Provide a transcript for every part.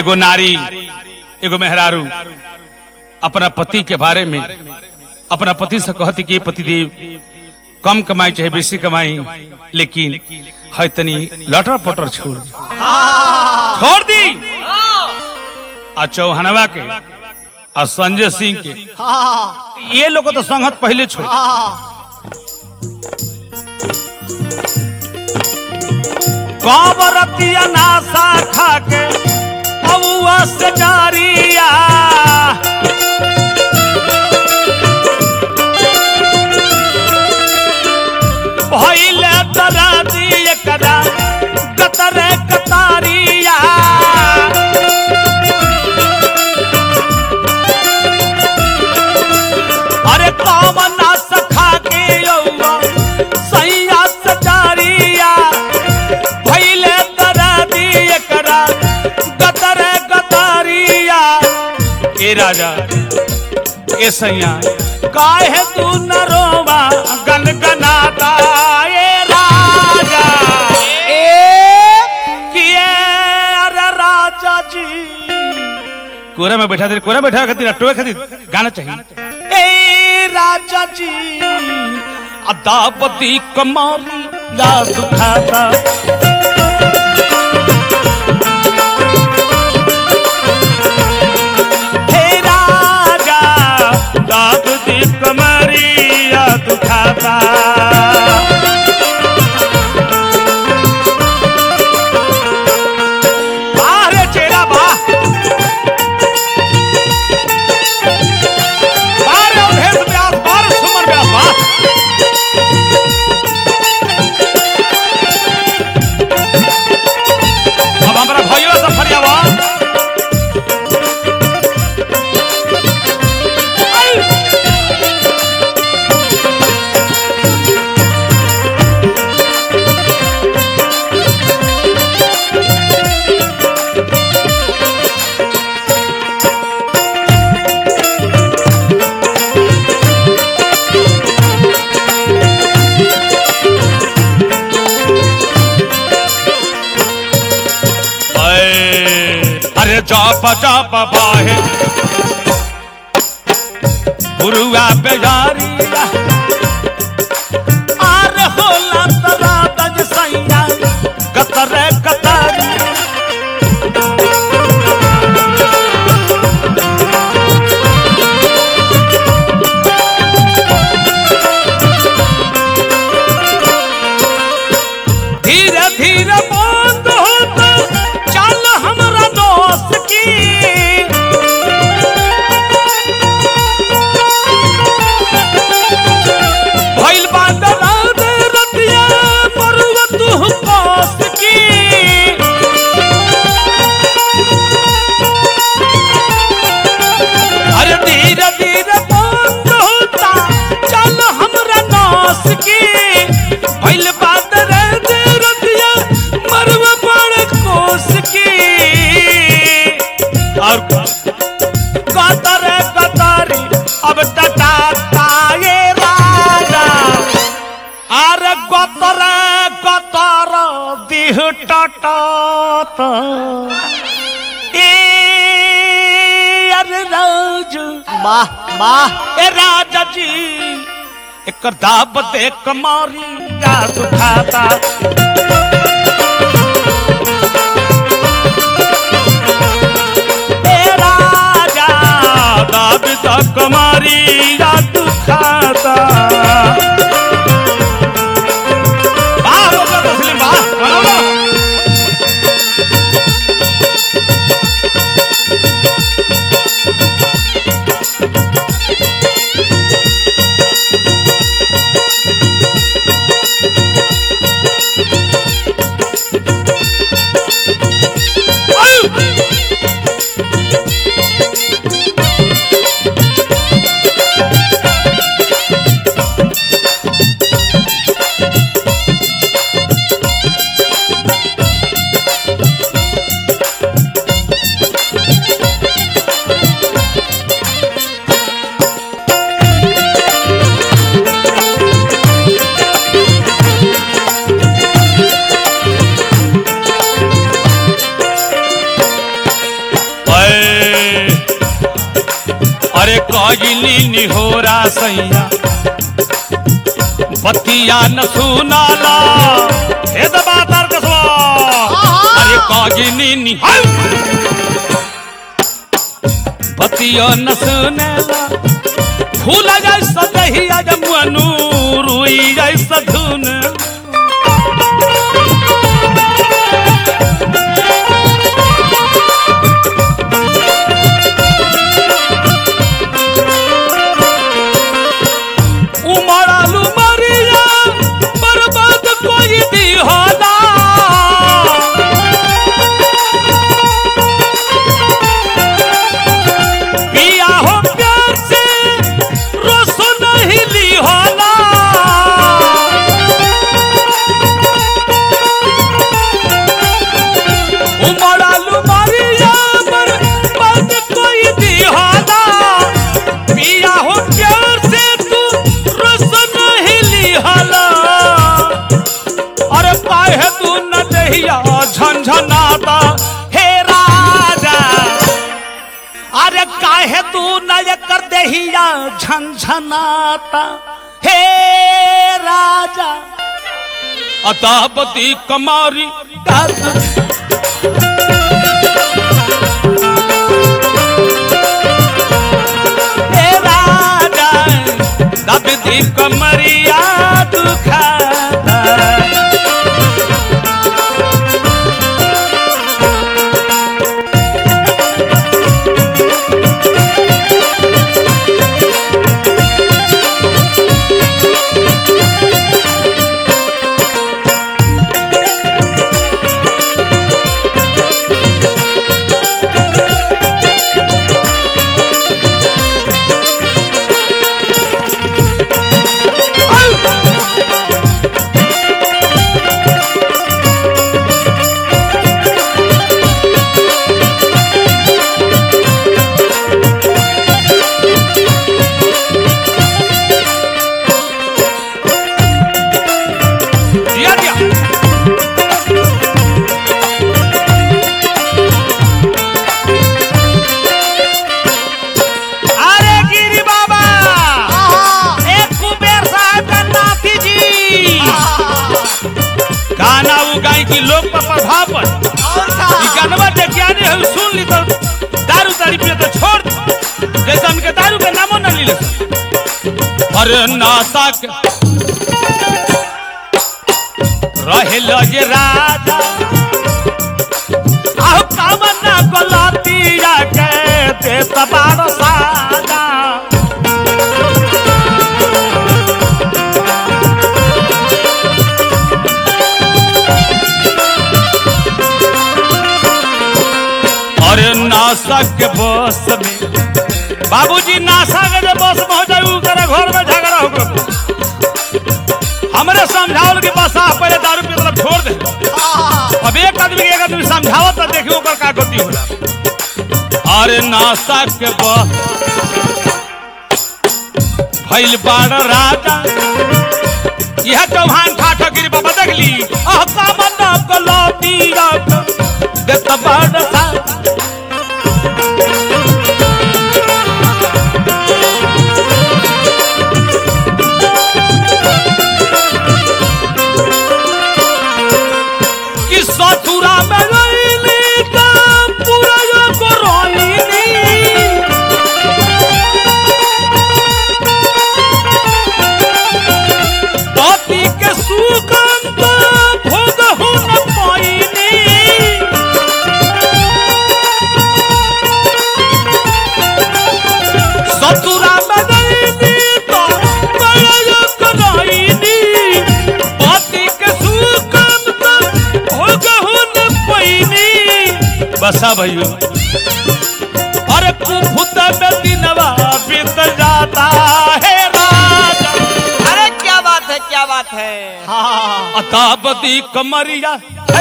एगो नारी एगो मेहरारू अपना पति के बारे में अपना पति से कहती कि पतिदेव कम कमाई चाहे बेसी कमाई लेकिन है तनी लटर पटर छोड़ दी। छोड़ दी आ चौहनवा के आ संजय सिंह के ये लोग तो संगत पहले छोड़ कबरतिया नासा खा के अबुआ से जारिया भइले तरा दिए कदा कतरे कतारिया अरे कमना सखा के यौवा सैया सजारिया भइले तरा दिए कदा कतरे कतारिया ए राजा ए सैया काहे तू न रोवा गनगनाता ए राजा ए किए अरे राजा जी कोरा में बैठा दे कोरा में बैठा खातिर टोए खातिर गाना चाहिए ए राजा जी अदापति कमारी ला दुखाता हे राजा दाद दी कमरिया दुखाता बाहरे चेरा बा बाहरे अवधेश व्यास बाहरे सुमन व्यास बा अब हमारा भाइयों से फरियावा अरे अरे चाप चाप बाहे गुरुआ बेजारी अरे होला तरा तज सैया कतरे कतारी धीरे धीरे बंद होता चल हमरा दोस्त की भइल बा दराद रतिया मरुआ तू पास की अरे धीरे धीरे बंद होता चल हमरा नास की भइल बा दराद रतिया मरुआ बड़ कोस की और कतर कतरी अब टटाता ये राजा अरे कतर कतर दिह टटात ए अरे राज वाह वाह ए राजा जी एक दाब दे कमारी का सुखाता ए राजा दाब दे कमारी का दुखाता वाह बाबा तस्लीम वाह बनाओ ना। आयु! कइली निहोरा सैया बतिया न सुनाला हे दबा तार कसवा अरे कइली नि बतिया न सुनेला फूल जैसा दहिया जमुअनु रुई जैसा धुन उमड़ालू मरिया बर्बाद कोई दी होला पिया हो प्यार से रोस नहीं ली होला उमड़ालू मरिया बर्बाद कोई दी होला पिया हो प्यार से तू रस नहीं लिहला अरे काहे तू न दहिया झंझनाता हे राजा अरे काहे तू न ये कर दहिया झंझनाता हे राजा अतापति कमारी हे राजा दबदी कमरिया दुखाता दिया दिया अरे गिरी बाबा एक कुबेर साहब का नाती जी गाना वो गाय की लोक पर प्रभाव पर ई गानवा देखिया ने हम सुन ली तो दारू तारी पिए तो छोड़ दे। जैसे हमके दारू के नामो न लीले अरे नासा के रहेल जे राजा आहो कामना गलतिया के दे तबार साजा अरे नासा के बस में बाबूजी नासा के जे बस में हो जाऊ करे घर में झगड़ा हो गयो हमरे समझावल के बस आ पहले दारू पी मतलब छोड़ दे अब एक आदमी के एक आदमी समझावत तो देखियो ओकर का गति होला अरे नासा के बस भइल बाड़ राजा यह चौहान ठाठा गिरी बाबा देख ली अह कामना गलती रात देत बाड़ सा कि ससुरा में रहिली त पूरा यो करइली पति के सुगंध भोग हो न पाइनी ससुरा में रहिली त पूरा यो करइली पति के सुगंध भोग हो न पाइनी बसा भैया अरे कुफुत में दिनवा बीत जाता है राजा अरे क्या बात है क्या बात है हाँ अतापति कमरिया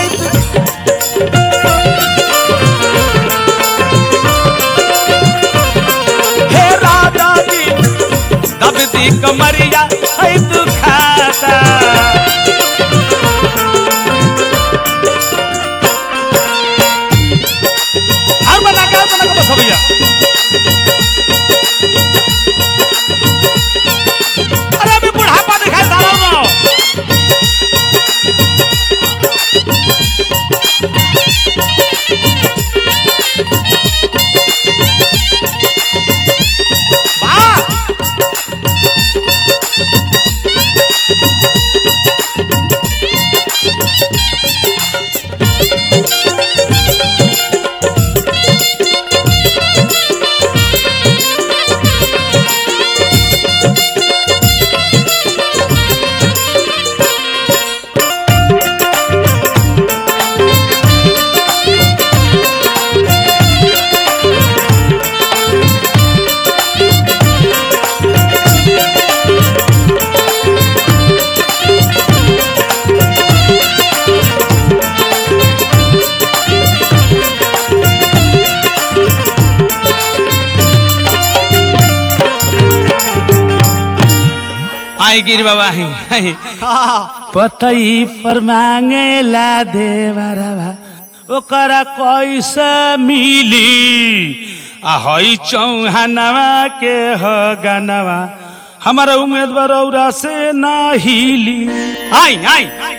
हे राजा जी दबती कमरिया है दुखाता और बना के और बना के बस भैया आई गिर बाबा आई आई पतई पर मांगेला देवरवा ओकरा कैसे मिली आ हई चौहानवा के ह गनवा हमारा उम्मीदवार औरा से ना हिली आई आई